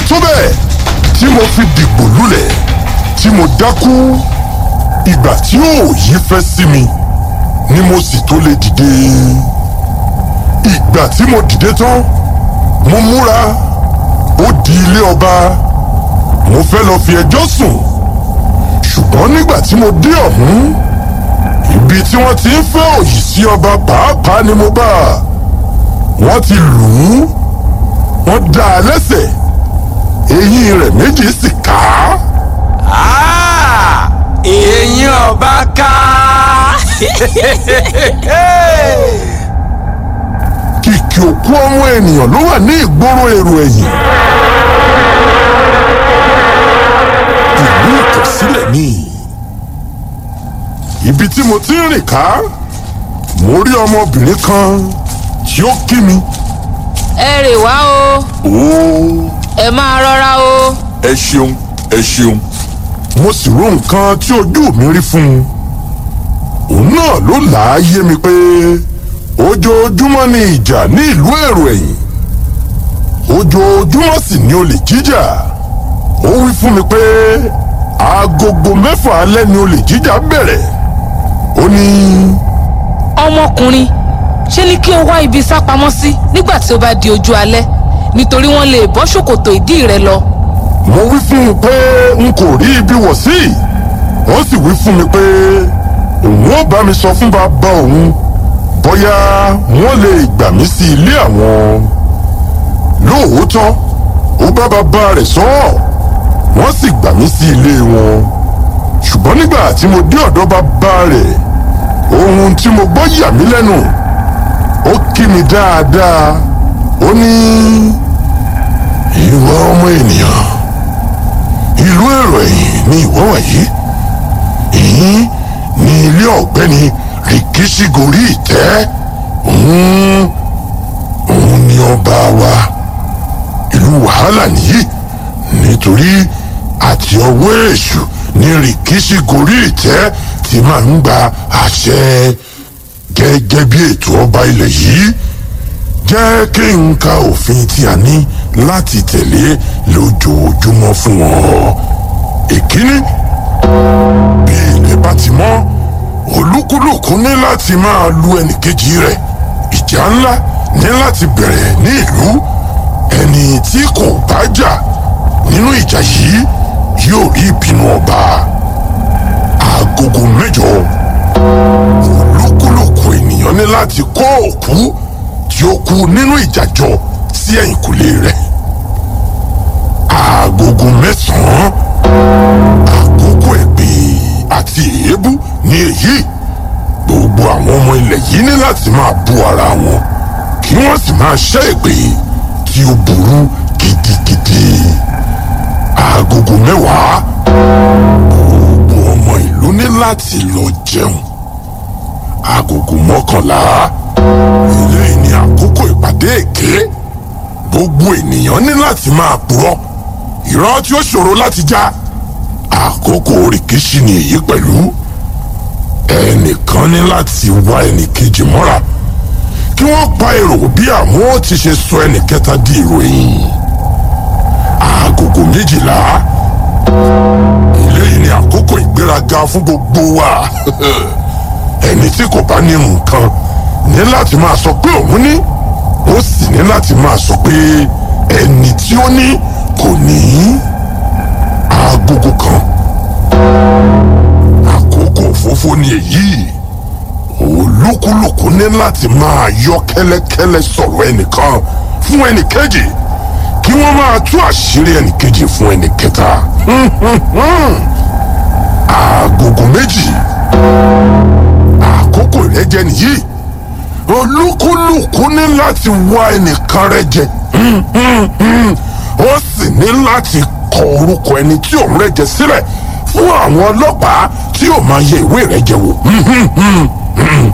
tó bẹ́ẹ̀ tí mo fi dìgbò lulẹ̀ tí mo dákú ìgbà tí òòyì fẹ́ sí mi ni mo sì tó lè dìde ìgbà tí mo dìde tán mo múra ó di ilé ọba mo fẹ́ lọ fi ẹjọ́ sùn ṣùgbọ́n nígbà tí mo dé ọ̀hún ibi tí wọ́n ti ń fẹ́ òyì sí ọba pàápàá ni mo bá wọ́n ti lù ú wọ́n dá a lẹ́sẹ̀ eyín rẹ̀ méjì sì ká Ah, eyín ọba ká. kìkì òkú ọmọ ènìyàn ló wà ní ìgboro èrò ẹ̀yìn ìlú ìtọ̀sílẹ̀ ni ibi tí mo ti ń rìn ká mo rí ọmọbìnrin kan tí ó kí mi ẹ rè wá o ooo ẹ máa rọra o ẹ ṣeun ẹ ṣeun mo sì rò nǹkan tí ojú mi rí fún un òun náà ló là á yé mi pé ojoojúmọ́ ni ìjà ní ìlú èrò ẹ̀yìn ojoojúmọ́ sì ni olè jíjà ó wí fún mi pé agogo mẹ́fà alẹ́ ni olè jíjà bẹ̀rẹ̀ ó ní ọmọkùnrin ṣe ni kí o wá ibi sá pamọ́ sí nígbà tí ó bá di ojú alẹ́ nítorí wọ́n lè bọ́ ṣòkòtò ìdí rẹ lọ mo wí fún un pé n kò rí ibi wọ̀ sí ó sì wí fún mi pé òun ó bá mi sọ fún bàbá òun bóyá wọ́n lè gbà mí sí ilé àwọn lóòótọ́ ó bá bàbá rẹ̀ sọ ọ́ wọ́n sì gbà mí sí ilé wọn ṣùgbọ́n nígbà tí mo dé ọ̀dọ̀ bàbá rẹ̀ ohun tí mo gbọ́ yà mí lẹ́nu ó kí mi dáadáa ó ní ìwọ ọmọ ènìyàn ìlú èrò ẹ̀yìn ni ìwọ wọ̀nyí ìyín ní ilé ọ̀gbẹ́ni rìkíṣígorí ìtẹ́ òun òun ni ọba wa ìlú wàhálà nìyí nítorí àti ọwọ́ èṣù ní rìkíṣígorí ìtẹ́ ti máa ń gba àṣẹ gẹ́gẹ́ bí ètò ọba ilẹ̀ yìí jẹ́ kí n ka òfin tí a ní láti tẹ̀lé lójoojúmọ́ fún wọn. ìkíní bí ilẹ̀ bá ti mọ́ olúkúlùkù ní láti máa lu ẹnìkejì rẹ̀ ìjà ńlá ní láti bẹ̀rẹ̀ ní ìlú ẹni tí kò bá jà nínú ìjà yìí yóò rí ìbínú ọba agogo mẹ́jọ olúkúlùkù ènìyàn ní láti kó òkú tí ó kú nínú ìjàjọ sí ẹ̀yìnkùlé rẹ̀ agogo mẹ́sàn-án àkókò èpè àti èébú ní èyí gbogbo àwọn ọmọ ilẹ̀ yìí ní láti máa bú ara wọn kí wọ́n sì máa ṣẹ́ èpè tí ó burú gidigidi agogo mẹ́wàá gbogbo ọmọ ìlú ní láti lọ jẹun agogo mọ́kànlá eléyìí ni àkókò ìpàdé èké gbogbo ènìyàn ní láti máa purọ́ irọ́ tí ó ṣòro láti já àkókò rìkíṣí ni èyí pẹ̀lú ẹnìkan ní láti wá ẹnìkejì mọ́ra kí wọ́n pa èrò bí àwọn ó ti ṣe sọ ẹnìkẹta di ìròyìn agogo méjìlá eléyìí ni àkókò ìgbéraga fún gbogbo wa ẹni tí kò bá ní nǹkan ní láti máa sọ pé òun ní ó sì ní láti máa sọ pé ẹni tí ó ní kò ní agogo kan àkókò òfófó ni èyí olúkúlùkù ní láti máa yọ kẹ́lẹ́kẹ́lẹ́ sọ̀rọ̀ ẹnìkan fún ẹnìkejì kí wọ́n máa tú àṣírí ẹnìkejì fún ẹnìkẹta agogo méjì àkókò ìrẹ́jẹ nìyí olúkúlùkù ní láti wá ẹnìkan rẹ jẹ ó sì ní láti kọ orúkọ ẹni tí òun rẹ jẹ sílẹ̀ fún àwọn ọlọ́pàá tí yóò máa yẹ ìwé rẹ jẹ wò